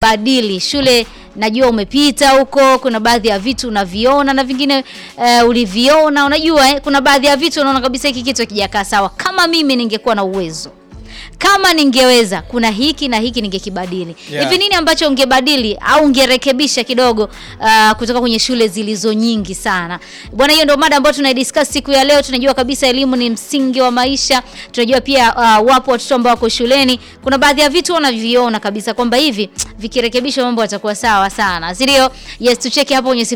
ungebadili shule najua umepita huko kuna baadhi ya vitu unaviona na vingine uh, uliviona unajua eh, kuna baadhi ya vitu unaona kabisa hiki kitu hakijakaa sawa kama mimi ningekuwa na uwezo kama ningeweza kuna hiki na hiki ningekibadili Yeah. hivi nini ambacho ungebadili au ungerekebisha kidogo uh, kutoka kwenye shule zilizo nyingi sana bwana hiyo ndio mada ambayo tunaidiscuss siku ya leo tunajua kabisa elimu ni msingi wa maisha tunajua pia uh, wapo watoto ambao wako shuleni kuna baadhi ya vitu wanaviona kabisa kwamba hivi vikirekebishwa mambo yatakuwa sawa sana si ndio yes tucheke hapo kwenye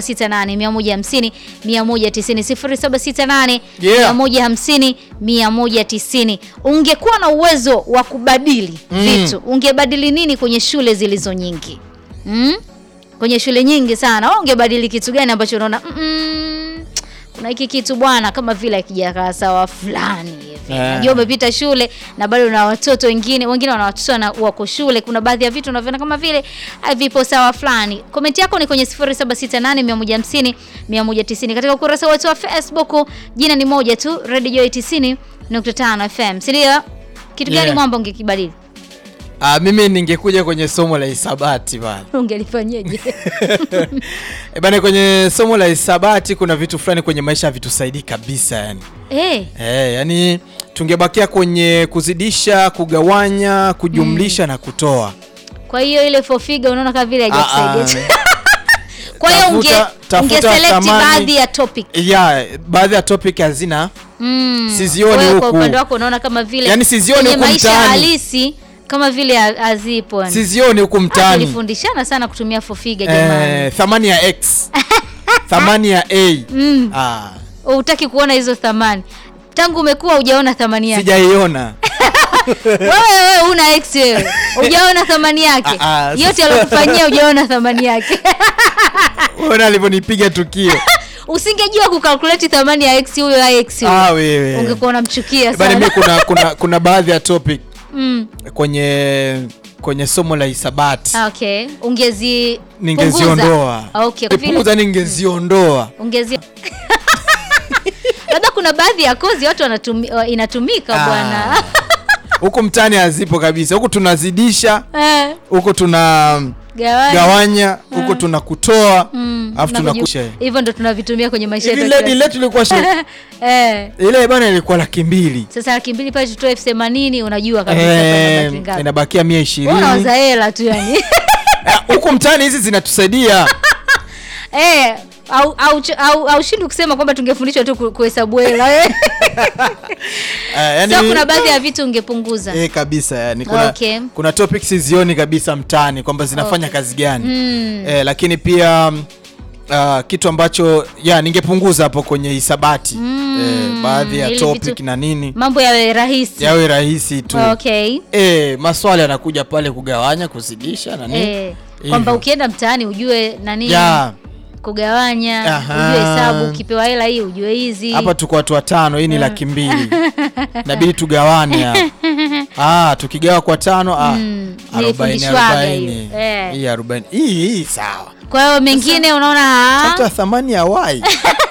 0768 150 190 0768 Yeah. 150 190 ungekuwa na uwezo wa kubadili Mm. vitu ungebadili nini kwenye shule zilizo nyingi mm? kwenye shule nyingi sana Wewe ungebadili kitu gani ambacho unaona mm, kuna hiki kitu bwana kama vile akijakaa sawa fulani hivi Eh. najua umepita shule na bado na watoto wengine wengine wana watoto na wako shule kuna baadhi ya vitu unavyoona kama vile vipo sawa fulani komenti yako ni kwenye 0768 150 katika ukurasa wetu wa facebook jina ni moja tu radio joy 90.5 fm sindio kitu gani Yeah. mwamba ungekibadili Ah, mimi ningekuja kwenye somo la hisabati bana. ungelifanyeje E bana, kwenye somo la hisabati kuna vitu fulani kwenye maisha havitusaidii kabisa yani. Eh, Eh, yani tungebakia kwenye kuzidisha, kugawanya, kujumlisha na kutoa. kwa hiyo ile fofiga unaona kama vile Ah, haijakusaidia ah. kwa hiyo unge, Tafuta- tafuta ungeselect thamani. baadhi ya topic Yeah, baadhi ya topic hazina mm. Sizioni Wewe kwa huku. upande wako unaona kama vile Yaani sizioni kwenye huku maisha mtaani. halisi kama vile ha- hazipo yani. sizioni huku Ah, mtaani. tulifundishana sana kutumia fofiga jamani Eh, thamani ya x thamani ya a mm. ah, hutaki kuona hizo thamani tangu umekuwa hujaona thamani yake sijaiona wewe wewe una x wewe hujaona thamani yake Ah, ah, yote sasa- alokufanyia hujaona thamani yake ona alivyonipiga tukio usingejua kukalkuleti thamani ya x huyo ya x huyo. ah, wewe ungekuwa unamchukia bana mi sana kuna, kuna, kuna baadhi ya topic mm. kwenye kwenye somo la hisabati okay ungezi ningeziondoa punguza. okay kwa vile- punguza ningeziondoa ungezi labda kuna baadhi ya kozi watu wanatumi, wa- inatumika Ah. bwana huku mtaani hazipo kabisa huku tunazidisha Eh, huku tuna gawanya. gawanya huku tuna kutoa Mm, alafu na kuju- tunakusha hivyo ndo tunavitumia kwenye maisha hivi yetu ya ledi kila letu ilikuwa shi- siku. eh, ile bana ilikuwa laki mbili sasa laki mbili pale tutoe elfu themanini unajua kabisa Eh, hapa inabaki ngapi. inabakia mia Wewe ishirini unawaza hela tu yani Eh, huku mtaani hizi zinatusaidia eh, au au ch- au, au shindi kusema kwamba tungefundishwa tu ku- kuhesabu hela eh. Eh, yani, so kuna baadhi ya vitu ungepunguza eh, kabisa yani kuna, Okay. kuna topics sizioni kabisa mtaani kwamba zinafanya kazi gani Mm. eh, lakini pia mm, uh, kitu ambacho ya ningepunguza hapo kwenye hisabati eh, baadhi ya ili topic vitu- na nini mambo yawe rahisi yawe rahisi tu okay eh, maswali yanakuja pale kugawanya kuzidisha na nini eh, kwamba Hivyo. ukienda mtaani ujue nani ya kugawanya Aha. ujue hesabu ukipewa hela hii ujue hizi hapa tuko watu watano hii ni laki mbili inabidi tugawane hapa ah, tukigawa kwa tano ah, Mm, arobaini nilifundishwaga arobaini hiyo. Eh. hii arobaini hii hii sawa kwa hiyo mengine unaona ah, hata thamani ya wai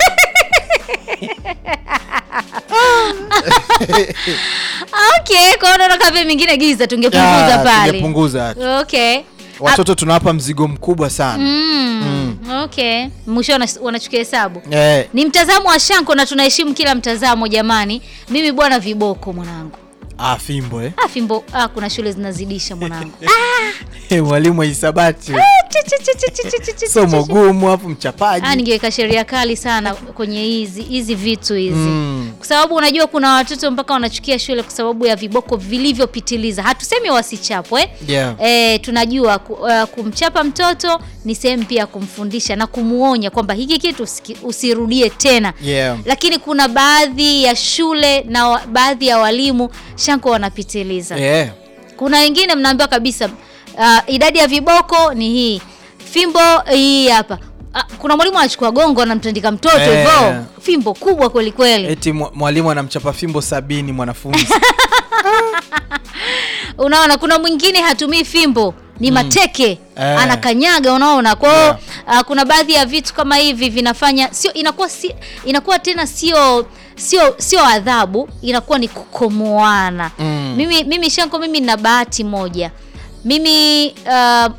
okay kwa hiyo unaona kama vile mengine giza tungepunguza Ya, pale tungepunguza okay watoto tunawapa mzigo mkubwa sana mm, okay mwisho wana- wanachukia hesabu eh, ni mtazamo wa shanko na tunaheshimu kila mtazamo jamani mimi bwana viboko mwanangu ah, fimbo eh. ah, fimbo ah, kuna shule zinazidisha mwanangu mwalimu wa hisabati Chi, chi, chi, chi, chi, chi, chi, chi, somo chi. gumu hapo mchapaji Ah, ningeweka sheria kali sana kwenye hizi hizi vitu hizi Mm. kwa sababu unajua kuna watoto mpaka wanachukia shule kwa sababu ya viboko vilivyopitiliza hatusemi wasichapwe Yeah. e, tunajua ku, uh, kumchapa mtoto ni sehemu pia ya kumfundisha na kumuonya kwamba hiki kitu usiki- usirudie tena Yeah. lakini kuna baadhi ya shule na wa, baadhi ya walimu shanko wanapitiliza Yeah. kuna wengine mnaambiwa kabisa uh, idadi ya viboko ni hii fimbo hii hapa uh, kuna mwalimu anachukua gongo anamtandika mtoto Eh. hivyo fimbo kubwa kweli kweli eti mwa- mwalimu anamchapa fimbo sabini mwanafunzi unaona kuna mwingine hatumii fimbo ni mateke Eh. anakanyaga unaona kwa hiyo Yeah. uh, kuna baadhi ya vitu kama hivi vinafanya sio inakuwa si, inakuwa tena sio sio sio adhabu inakuwa ni kukomoana Mm. mimi mimi shanko mimi nina bahati moja mimi uh,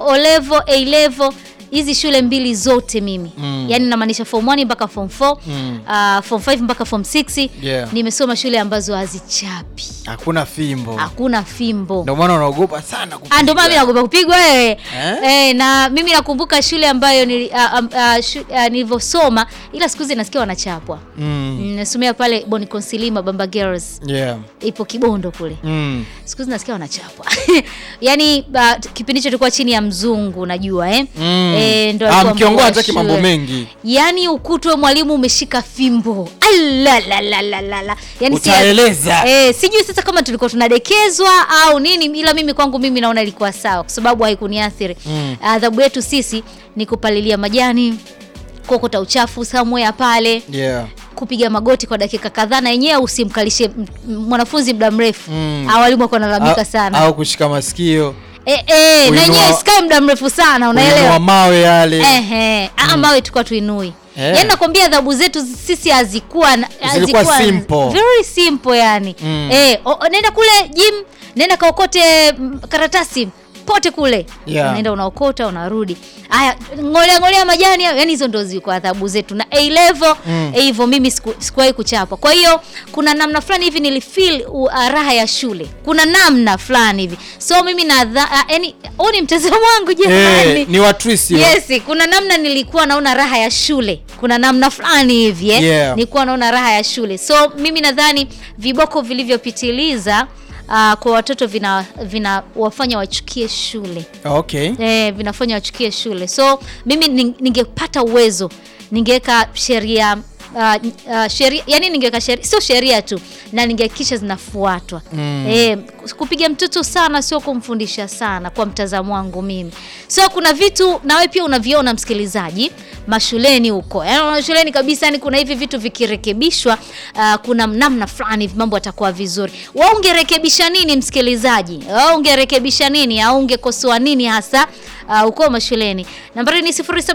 O level, A level hizi shule mbili zote mimi Mm. yaani namaanisha form 1 mpaka form 4 Mm. uh, form 5 mpaka form 6 Yeah. nimesoma shule ambazo hazichapi Hakuna fimbo. hakuna fimbo Ndio maana unaogopa sana kupigwa. Ah, ndio maana mimi naogopa kupigwa wewe Eh? eh? na mimi nakumbuka shule ambayo nili, uh, um, uh, shu, uh, nilivyosoma ila siku hizi nasikia wanachapwa Mm. Mm, nasomea pale Boni Consilima Bamba Girls Yeah. ipo Kibondo kule Mm. siku hizi nasikia wanachapwa yaani uh, kipindi hicho tulikuwa chini ya mzungu najua eh? Mm. Eh, ndo Ah, alikuwa mkiongoa mkuu wa hataki mambo shule. mengi. yaani ukutwe mwalimu umeshika fimbo Alalalalala. Yaani si- Utaeleza. eh, sijui sasa kama tulikuwa tunadekezwa au nini ila mimi kwangu mimi naona ilikuwa sawa kwa sababu haikuniathiri Mm. adhabu yetu sisi ni kupalilia majani kuokota uchafu somewhere pale Yeah. kupiga magoti kwa dakika kadhaa na yenyewe usimkalishe m- m- mwanafunzi muda mrefu Mm. Au walimu wako wanalalamika Au- sana Au kushika masikio. eh, eh, na Kuinua- yenyewe isikae muda mrefu sana Kuinua unaelewa mawe yale. Ehe, ah, mawe tulikuwa tuinui Eh. yaani nakwambia adhabu zetu sisi hazikuwa na- Zilikuwa hazikuwa simple. very simple yani Mm. eh, o, o, nenda kule gym nenda kaokote mm, karatasi pote kule Yeah. unaenda unaokota unarudi haya ngolea ngolea majani hayo. yani hizo ndo zilikuwa adhabu zetu na A level Mm. eh, hivyo mimi siku- sikuwahi kuchapa kwa hiyo kuna namna fulani hivi nilifeel uh, raha ya shule kuna namna fulani hivi so mimi na yani huu ni mtazamo wangu jamani Eh, ni watrisi. Yes, kuna namna nilikuwa naona raha ya shule, kuna namna fulani hivi eh? Yeah. Nilikuwa naona raha ya shule, so mimi nadhani viboko vilivyopitiliza uh, kwa watoto vina vinawafanya wachukie shule Okay. eh, vinafanya wachukie shule. So mimi ning- ningepata uwezo ningeweka sheria Uh, uh, sheria yani ningeweka sheria sio sheria tu na ningehakikisha zinafuatwa Mm. eh, kupiga mtoto sana sio kumfundisha sana kwa mtazamo wangu mimi so kuna vitu nawe pia unaviona msikilizaji mashuleni huko yani mashuleni kabisa yani kuna hivi vitu vikirekebishwa uh, kuna namna fulani hivi mambo yatakuwa vizuri wa ungerekebisha nini msikilizaji wa ungerekebisha nini au ungekosoa nini hasa uh, huko mashuleni nambari ni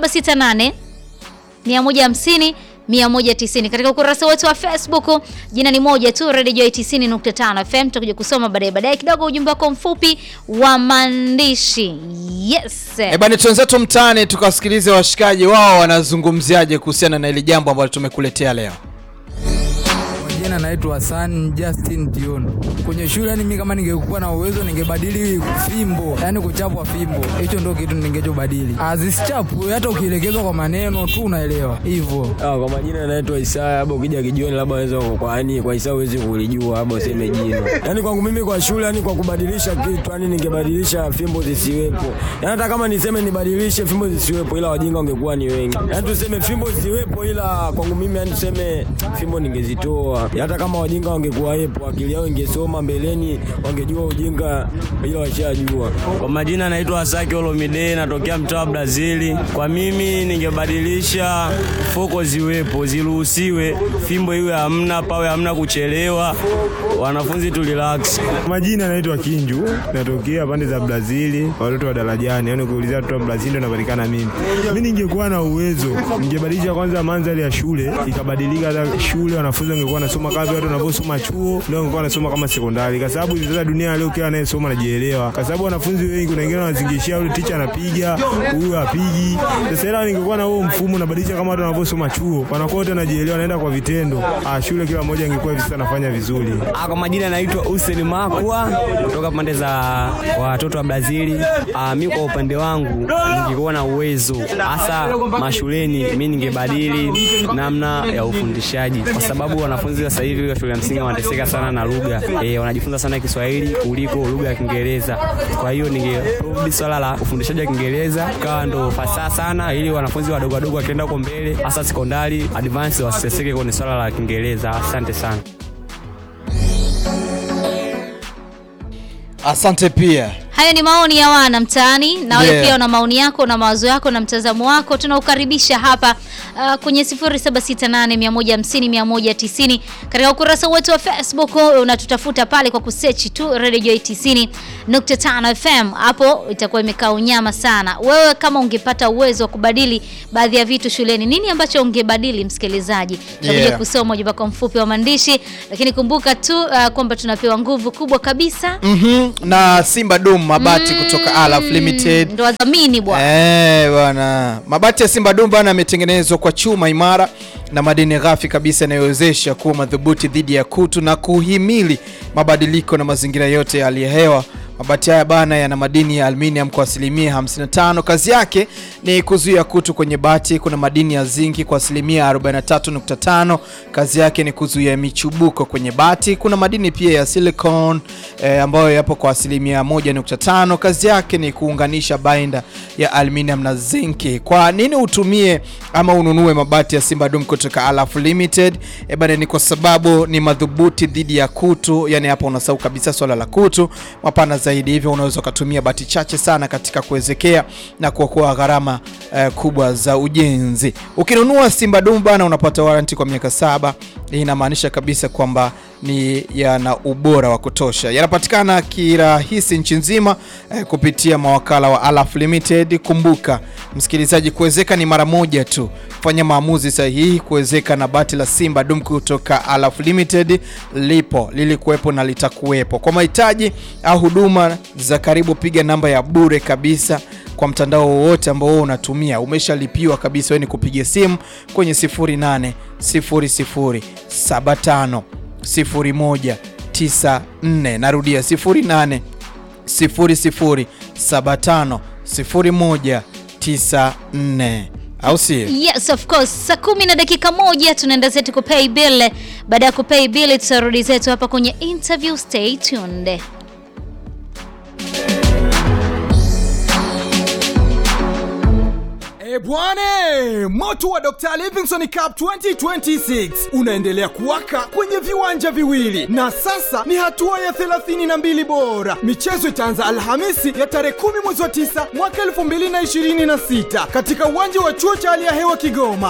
0768 150 190 katika ukurasa wetu wa Facebook. Jina ni moja tu, Radio Joy 90.5 FM. Tutakuja kusoma baadaye baadaye kidogo ujumbe wako mfupi wa maandishi. Yes. Eh, bana twenzetu mtaani tukawasikilize washikaji wao wanazungumziaje kuhusiana na hili jambo ambalo tumekuletea leo. Kwa jina naitwa Hassan Justin Dion. Kwenye shule yani mimi kama ningekuwa na uwezo ningebadili fimbo, yani kuchapwa fimbo. Hicho ndio kitu ningechobadili. Azichapwe hata ukielekezwa kwa maneno tu unaelewa. Hivyo. Ah, kwa majina naitwa Isaya, labda ukija kijioni, labda waweza kwa yani kwa Isaya huwezi kulijua, labda useme jina. Yani kwangu mimi kwa shule, yani kwa kubadilisha kitu, yani ningebadilisha fimbo zisiwepo. Yani hata kama niseme nibadilishe fimbo zisiwepo, ila wajinga wangekuwa ni wengi. Yani tuseme fimbo ziwepo, ila kwangu mimi yani tuseme fimbo ningezitoa. Hata kama wajinga wangekuwa wepo, akili yao ingesoma mbeleni, wangejua ujinga, ila washajua. Kwa majina naitwa Asaki Olomide, natokea mtaa wa Brazili. Kwa mimi ningebadilisha foko ziwepo, ziruhusiwe, fimbo iwe hamna, pawe hamna kuchelewa, wanafunzi tu relax. Majina naitwa Kinju, natokea pande za Brazili, watoto wa darajani. Yani ukiulizia watoto wa Brazili ndo napatikana mimi. Mimi ningekuwa na uwezo, ningebadilisha kwanza mandhari ya shule ikabadilika, hata shule wanafunzi wangekuwa wanasoma kama vile watu wanavyosoma chuo, ndio wangekuwa wanasoma kama sekondari, kwa sababu hivi sasa dunia ya leo kila anayesoma anajielewa, kwa sababu wanafunzi wengi, kuna wengine wanazingishia yule ticha anapiga, huyu hapigi. Sasa ila ningekuwa na huo mfumo, nabadilisha kama watu wanavyosoma chuo, wanakuwa wote wanajielewa, wanaenda kwa vitendo. Ah, shule kila mmoja ingekuwa hivi sasa anafanya vizuri. Ah, Kwa majina naitwa Hussein Makwa kutoka pande za watoto wa Brazili. Ah, mi kwa upande wangu ningekuwa na uwezo hasa mashuleni, mi ningebadili namna ya ufundishaji, kwa sababu wanafunzi wa sasa hivi wa shule ya msingi wanateseka sana na lugha e, wanajifunza sana Kiswahili kuliko lugha ya Kiingereza. Kwa hiyo ningerudi swala la ufundishaji wa Kiingereza kawa ndo fasaha sana, ili wanafunzi wadogo wadogo wakienda huko mbele, hasa sekondari advance, wasiteseke kwenye swala la Kiingereza. Asante sana. Asante pia. Hayo ni maoni ya wana mtaani, na wewe Yeah. pia una maoni yako na mawazo yako na mtazamo wako, tunaukaribisha hapa uh, kwenye 0768150190 katika ukurasa wetu wa Facebook. Unatutafuta pale kwa kusearch tu Radio Joy 90.5 FM, hapo itakuwa imekaa unyama sana. Wewe kama ungepata uwezo wa kubadili baadhi ya vitu shuleni, nini ambacho ungebadili, msikilizaji? Tutakuja Yeah. kusoma ujumbe wako mfupi wa maandishi, lakini kumbuka tu uh, kwamba tunapewa nguvu kubwa kabisa Mhm, na Simba Dum mabati kutoka Alaf Limited. ndo wadhamini bwana Eh, bwana. Mabati ya Simba Dum bwana yametengenezwa kwa chuma imara na madini ghafi kabisa yanayowezesha kuwa madhubuti dhidi ya kutu na kuhimili mabadiliko na mazingira yote ya hali ya hewa. Mabati haya bana yana madini ya aluminium kwa asilimia 55. Kazi yake ni kuzuia kutu kwenye bati. Kuna madini ya zinki kwa asilimia 43.5. Kazi yake ni kuzuia michubuko kwenye bati. Kuna madini pia ya silicon eh, ambayo yapo kwa asilimia 1.5. Kazi yake ni kuunganisha binder ya aluminium na zinki. Kwa nini utumie ama ununue mabati ya Simba Dum kutoka Alaf Limited? E bana, ni kwa sababu ni madhubuti dhidi ya kutu. Yani hapa unasahau kabisa swala la kutu, mapana zaidi, hivyo unaweza ukatumia bati chache sana katika kuwezekea na kuokoa gharama eh, kubwa za ujenzi. Ukinunua Simba Dum bana, unapata warranty kwa miaka saba. Hii inamaanisha kabisa kwamba ni yana ubora wa kutosha. Yanapatikana kirahisi nchi nzima eh, kupitia mawakala wa Alaf Limited. Kumbuka msikilizaji, kuwezeka ni mara moja tu. Fanya maamuzi sahihi kuwezeka na bati la Simba Dum kutoka Alaf Limited. Lipo, lilikuwepo na litakuwepo. Kwa mahitaji au huduma za karibu, piga namba ya bure kabisa kwa mtandao wowote ambao wewe unatumia umeshalipiwa kabisa, wewe ni kupiga simu kwenye 0800 0075 0194. Narudia 0800 0075 0194, au si? Yes, of course. Saa kumi na dakika moja tunaenda zetu kupay bill. Baada ya kupay bill, tutarudi zetu hapa kwenye interview. Stay tuned. E bwane, moto wa Dr. Livingstone Cup 2026 unaendelea kuwaka kwenye viwanja viwili na sasa ni hatua ya 32 bora. Michezo itaanza Alhamisi ya tarehe 10 mwezi wa 9 mwaka 2026 katika uwanja wa chuo cha hali ya hewa Kigoma.